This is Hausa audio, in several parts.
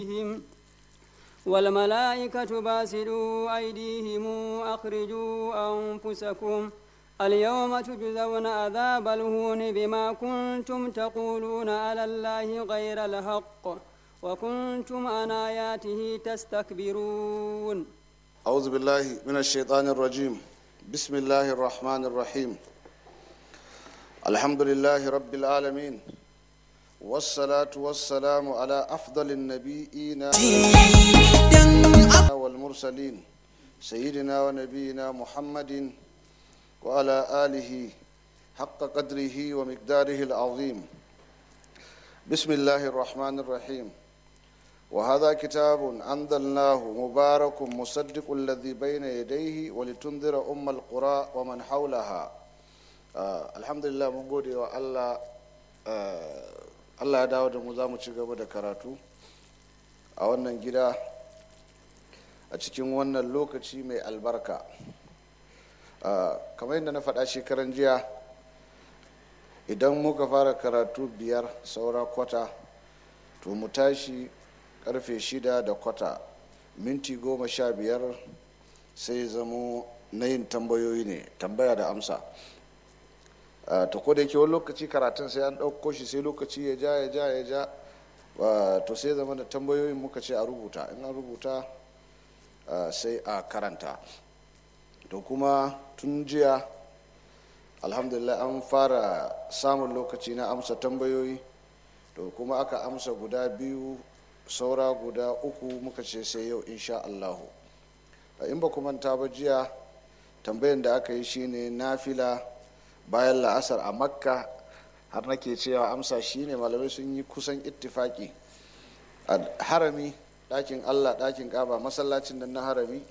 بهم والملائكة باسلوا أيديهم أخرجوا أنفسكم اليوم تجزون عذاب الهون بما كنتم تقولون على الله غير الحق وكنتم عن آياته تستكبرون أعوذ بالله من الشيطان الرجيم بسم الله الرحمن الرحيم الحمد لله رب العالمين والصلاة والسلام على أفضل النبيين والمرسلين سيدنا ونبينا محمد وعلى آله حق قدره ومقداره العظيم بسم الله الرحمن الرحيم وهذا كتاب أنزلناه مبارك مصدق الذي بين يديه ولتنذر أم القرى ومن حولها آه الحمد لله من gode wa Allah Allah ya dawo da mu za mu ci gaba da karatu a wannan gida a cikin wannan lokaci mai albarka kamar yadda na faɗa shekaran jiya idan muka fara karatu biyar saura kwata to mu tashi karfe shida da kwata minti goma sha biyar sai zamo na yin tambayoyi ne tambaya da amsa ta da yake wani lokaci karatun sai an ɗauko shi sai lokaci ya ja ya ja ya ja to sai zama da tambayoyin muka ce a rubuta in an rubuta sai a karanta to kuma tun jiya alhamdulillah an fara samun lokaci na amsa tambayoyi to kuma aka amsa guda biyu saura guda uku muka ce sai yau insha allahu in ba manta ba jiya tambayan da aka yi shine nafila bayan la'asar a makka har nake cewa amsa shine malamai sun yi kusan ittifaki a harami ɗakin allah ɗakin ƙaba masallacin nan na harami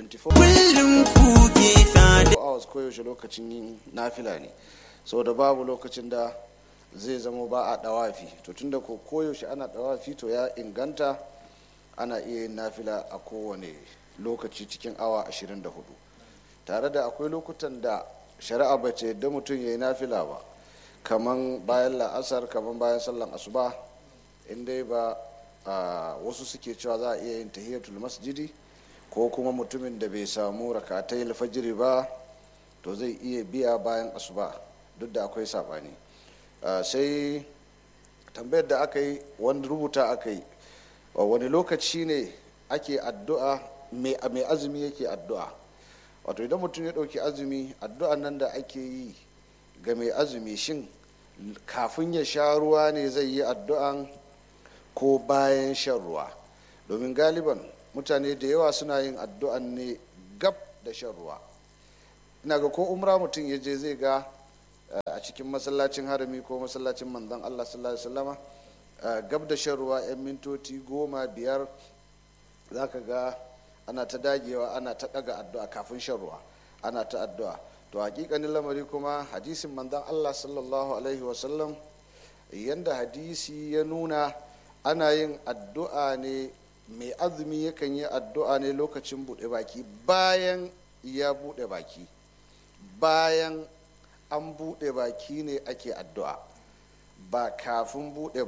24 hours koyaushe lokacin yin nafila ne saboda babu lokacin da zai zama ba a dawafi to tunda ko koyaushe ana dawafi to ya inganta ana iya yin nafila a kowane lokaci cikin awa 24 tare da akwai lokutan da shari'a ba ce yadda mutum ya yi nafila ba kaman bayan la'asar kaman bayan sallan asuba inda ba wasu suke cewa za a iya yin tahiyatul masjidi ko kuma mutumin da bai samu rakatai alfajiri ba to zai iya biya bayan asuba duk da akwai sabani sai tambayar da aka yi wani rubuta aka yi wani lokaci ne ake addu'a mai azumi yake addu'a wato idan mutum ya ɗauki azumi addu'an nan da ake yi ga mai azumi shin kafin ya sha ruwa ne zai yi addu'an ko bayan shan ruwa domin galiban mutane da yawa suna yin addu'an ne gab da shan ruwa ina ga ko umra mutum ya je zai ga a cikin masallacin harami ko masallacin manzon allah sallallahu alaihi wasallama gab da shan ruwa 'yan mintoci goma biyar za ka ga ana ta dagewa ana ta daga addu'a kafin shan ruwa ana ta addu'a to hakikanin lamari kuma hadisin manzon allah sallallahu alaihi wasallam yanda hadisi ya nuna ana yin addu'a ne mai azumi yakan yi addu'a ne lokacin buɗe baki bayan ya buɗe baki bayan an buɗe baki ne ake addu'a ba kafin buɗe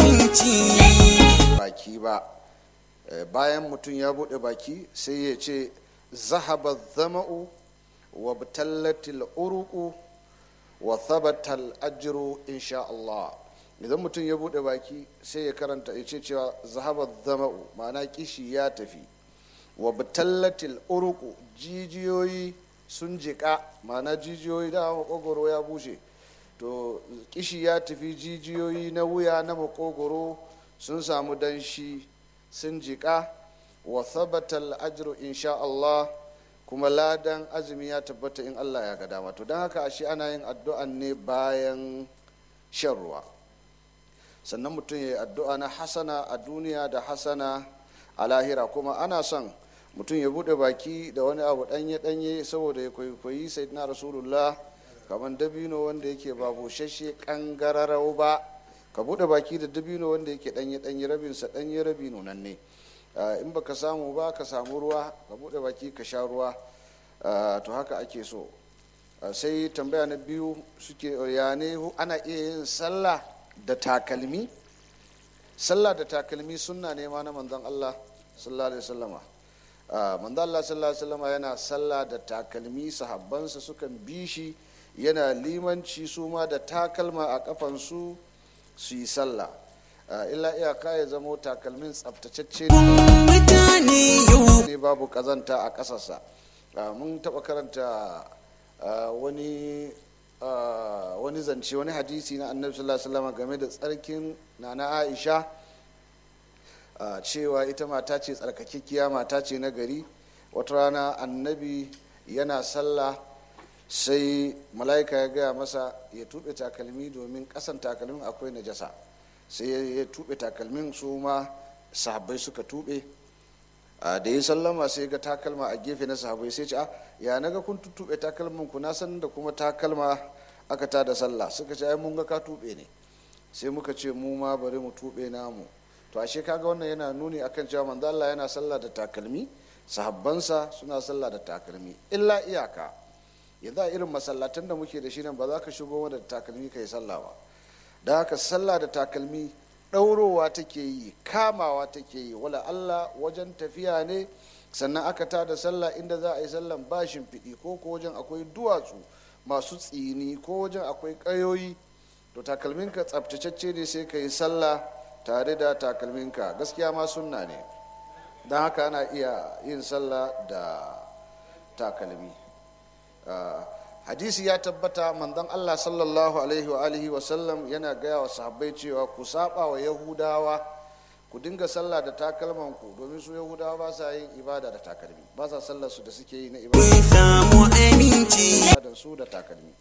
baki ba bayan mutum ya buɗe baki sai ya ce zahaba zama'u wa batallatil uruku wa thabatal ajru insha Allah idan mutum ya buɗe baki sai ya karanta ya ce cewa zahaba zama'u ma'ana kishi ya tafi wa batallatil uruku jijiyoyi sun jiƙa ma'ana jijiyoyi da makogoro ya bushe to kishi ya tafi jijiyoyi na wuya na makogoro sun samu danshi sun jiƙa wa thabatal ajru insha Allah kuma ladan azumi ya tabbata in Allah ya ga dama to don haka ashe ana yin addu'an ne bayan shan ruwa sannan mutum ya yi addu'a na hasana a duniya da hasana a lahira kuma ana son mutum ya bude baki da wani abu danye danye saboda ya kwaikwayi sayyidina rasulullah kamar dabino wanda yake ba bushashe kangararau ba ka bude baki da dabino wanda yake danye danye rabinsa danye rabi nunan ne in baka samu ba ka samu ruwa ka bude baki ka sha ruwa to haka ake so sai tambaya na biyu suke ya ne ana iya yin sallah da takalmi sallah da takalmi sunna ne ma na manzon Allah sallallahu alaihi wasallama manzon Allah sallallahu alaihi wasallama yana sallah da takalmi sahabbansa sukan bi shi yana limanci su ma da takalma a kafansu su yi sallah illa iyaka ya zamo takalmin tsabtacecce ne babu kazanta a ƙasarsa mun taɓa karanta wani wani zance wani hadisi na annabi sallallahu alaihi wasallam game da tsarkin nana aisha cewa ita mata ce tsarkakekkiya mata ce na gari wata rana annabi yana sallah sai mala'ika ya gaya masa ya tuɓe takalmi domin ƙasan takalmin akwai najasa sai ya tuɓe takalmin su ma sahabbai suka tuɓe da ya sallama sai ga takalma a gefe na sahabbai sai ce ya naga kun tuɓe takalmin ku na san da kuma takalma aka ta da sallah suka ce ai mun ga ka tuɓe ne sai muka ce mu ma bari mu tuɓe namu to ashe kaga wannan yana nuni akan cewa manzo Allah yana sallah da takalmi sahabbansa suna sallah da takalmi illa iyaka yanzu a irin masallatan da muke da shi nan ba za ka shigo da takalmi ka yi sallah ba da haka sallah da takalmi ɗaurowa take yi kamawa take yi wala Allah wajen tafiya ne sannan aka ta da sallah inda za a yi sallan ba shimfiɗi ko ko wajen akwai duwatsu masu tsini ko wajen akwai ƙayoyi to takalminka tsabtacecce ne sai ka yi sallah tare da takalminka gaskiya ma sunna ne don haka ana iya yin sallah da takalmi hadisi ya tabbata manzon Allah sallallahu alaihi wa alihi wa sallam yana gaya wa sahabbai cewa ku saba wa yahudawa ku dinga sallah da takalman ku domin su yahudawa ba sa yin ibada da takalmi ba sa sallar su da suke yi na ibada su da takalmi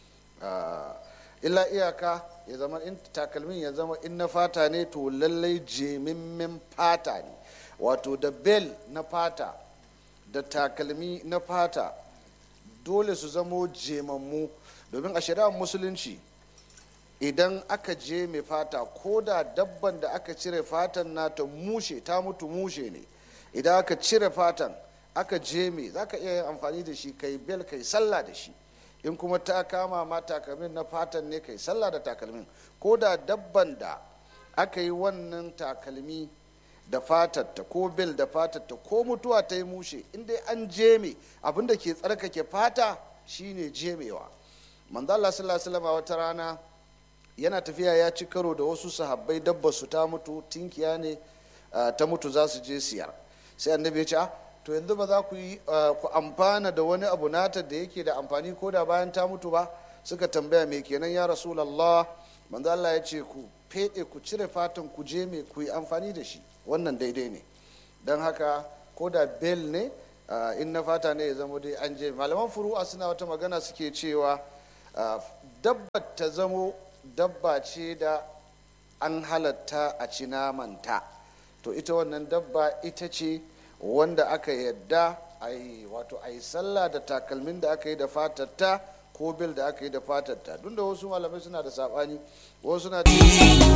illa iyaka ya zama in takalmin ya zama in na fata ne to lallai jemimmin fata ne wato da bel na fata da takalmi na fata dole su zamo jemammu domin a shari'ar musulunci idan aka je mai fata ko da dabban da aka cire fatan nata mushe ta mutu mushe ne idan aka cire fatan aka je mai za ka iya yin amfani da shi kai bel kai sallah da shi in kuma ta kama ma takalmin na fatan ne kai sallah da takalmin ko da dabban da aka yi wannan takalmi da fatatta ko bel da fatatta ko mutuwa ta yi mushe inda an jeme abinda ke tsarkake fata shine jemewa manzo Allah sallallahu alaihi wata rana yana tafiya ya ci karo da wasu sahabbai dabba su ta mutu tinkiya ne ta mutu za su je siyar sai annabi ya ce to yanzu ba za ku yi ku amfana da wani abu nata da yake da amfani ko da bayan ta mutu ba suka tambaya me kenan ya rasulullah manzo Allah ya ce ku fede ku cire fatan ku je me ku yi amfani da shi wannan daidai ne don haka ko da bel ne in na fata ne ya zama dai an je malaman furu'a suna wata magana suke cewa dabba ta zamo dabba ce da an halatta a ci namanta to ita wannan dabba ita ce wanda aka yadda a yi wato a yi sallah da takalmin da aka yi da fatatta ko bil da aka yi da fatatta duk da wasu malamai suna da saɓani wasu suna